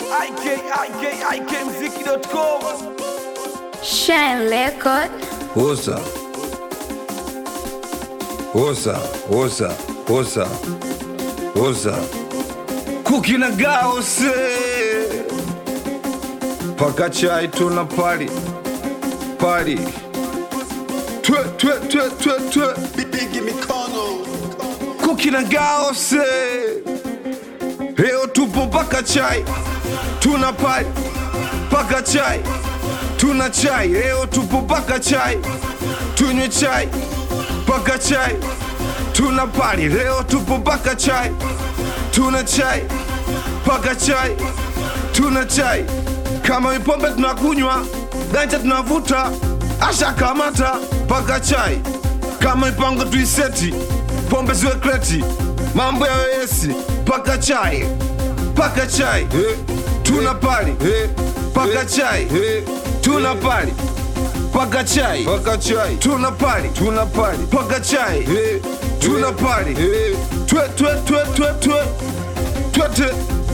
ikikmziki.com Shine Record. Osa. Osa, osa, osa. Osa. Kuki na gaose. Paka chai tuna pali. Pali. Twe, twe, twe, twe, twe. Bigi mikono Kuki na gaose. Leo tupo paka chai. Tuna pali. Paka chai. Tuna chai. Leo tupo paka chai. Tunywe chai. Paka chai. Tuna pali. Leo tupo paka chai. Tuna chai. Paka chai. Tuna chai. Kama ipombe tunakunywa, ganja tunavuta, asha kamata paka chai. Kama ipango tuiseti, pombe ziwe kreti, mambo ya wesi paka chai. Paka chai. Tuna pali. Paka chai. Tuna pali. Paka chai. Paka chai. Tuna pali. Tuna pali. Paka chai. Tuna pali. Twe twe twe twe twe. Twete.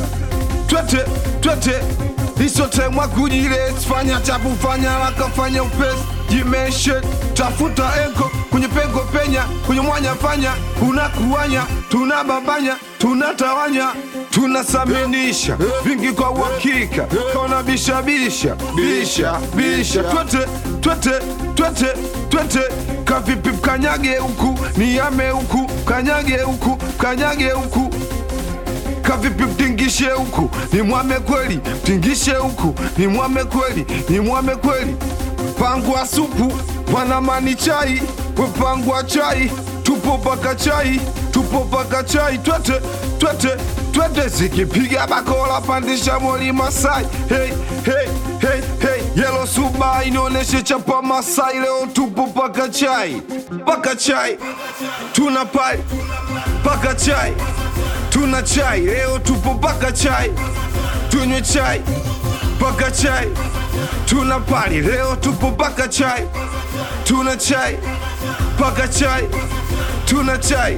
Twete. Twete. Isotemwa kujile fanya chapu fanya haraka fanya upesi jimeshe tafuta enko kwenye pengo penya kwenye mwanya fanya unakuanya tunababanya tunatawanya tunasaminisha vingi kwa uhakika kaona bisha bisha bisha bisha twete twete twete twete kavipi kanyage huku niame huku kanyage huku kanyage huku kavipi mtingishe huku ni mwame kweli mtingishe huku ni mwame kweli ni mwame kweli pangwa supu wanamani chai wepangwa chai tupo paka chai tupo paka chai twete twete twete zikipiga bakola pandisha moli masai hey, hey, hey, hey. yelo suba inaoneshe chapa masai leo tupo paka chai paka chai tuna pai paka chai tuna chai leo tupo paka chai tunywe chai paka chai tuna pali leo tupo paka chai tuna chai paka chai tuna chai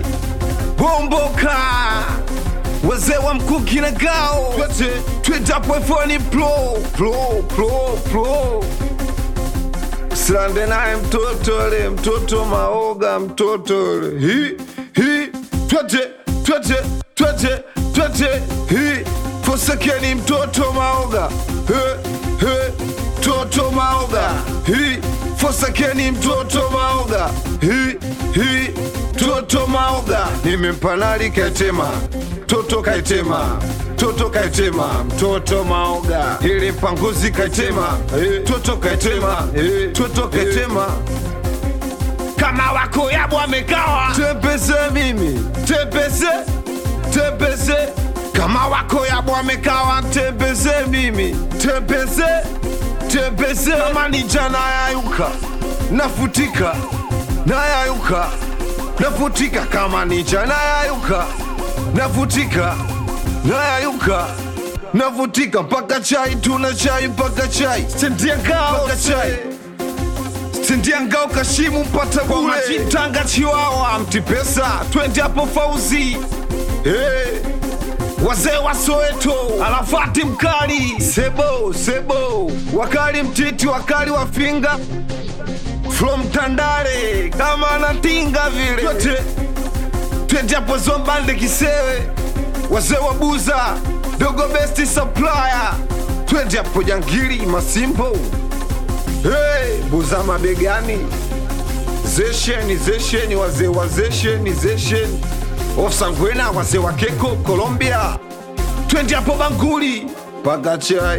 bomboka wazee wa mkuki na gao twetapwefoni plo plo plo plo silande naye mtoto le mtoto maoga mtoto le hi hi twete twete twete twete hi fosekeni mtoto maoga he he mtoto maoga hi fosekeni mtoto maoga hi hi mtoto maoga nimempanali kaitema mtoto kaitema mtoto kaitema mtoto maoga ili mpanguzi kaitema mtoto kaitema mtoto kaitema kama wako yabu amekawa tepese mimi tepese tepese kama wako yabu amekawa tepese mimi tepese tepese kama ni jana yayuka nafutika nayayuka nafutika kama ni jana yayuka nafutika nayayuka navutika mpaka chai tuna chai mpaka chai sendiangao mpaka chai sindiangao kashimu mpata bure majitanga chiwawa mtipesa twende hapo fauzi hey. wazee wa soweto alafati mkali sebo sebo wakali mtiti wakali wa finga from tandale kama anatinga vile twende twende hapo zombande kisewe wazee wa buza dogo besti supplier twende hapo jangili masimbo Hey, buza mabegani zesheni zesheni wazee wa zesheni zesheni ofsangwena wazee wa keko colombia twende hapo banguli paka chai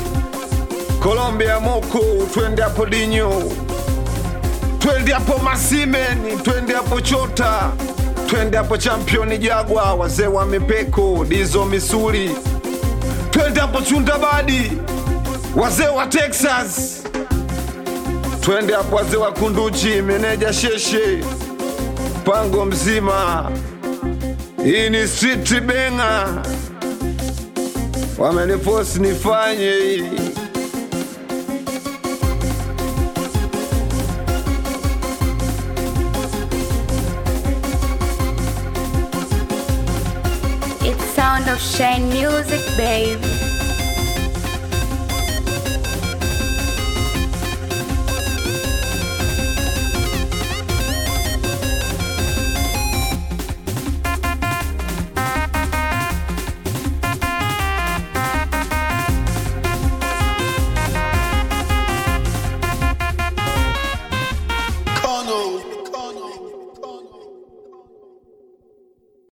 colombia moko twende hapo dinyo twende hapo masimeni twende hapo chota twende hapo championi jagwa wazee wa mipeko dizo misuli twende hapo chundabadi wazee wa texas twende hapo wazee wa kunduchi meneja sheshe pango mzima hii ni street benga wamenifosi nifanye hii It's sound of Shine Music, babe.